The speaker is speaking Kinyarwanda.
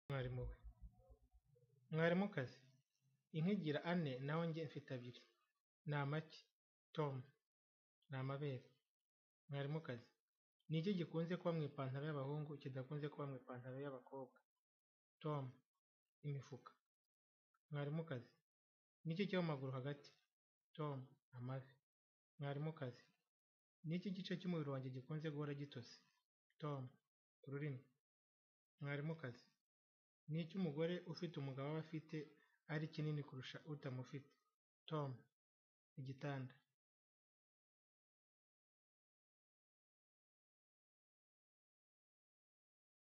umwarimu we. Mwarimukazi, inka igira ane naho njye mfite abiri. Ni amagi. Tom, ni amabere. Mwarimukazi, ni iki gikunze kuba mu ipantaro y'abahungu kidakunze kuba mu ipantaro y'abakobwa? Tom, imifuka. Mwarimukazi, ni iki kiba mu maguru hagati? Tom, amavi. Mwarimukazi, ni iki gice cy'umubiri wanjye gikunze guhora gitose? Tom, ururimi. Mwarimukazi, ni iki umugore ufite umugabo aba afite ari kinini kurusha utamufite? Tom, igitanda.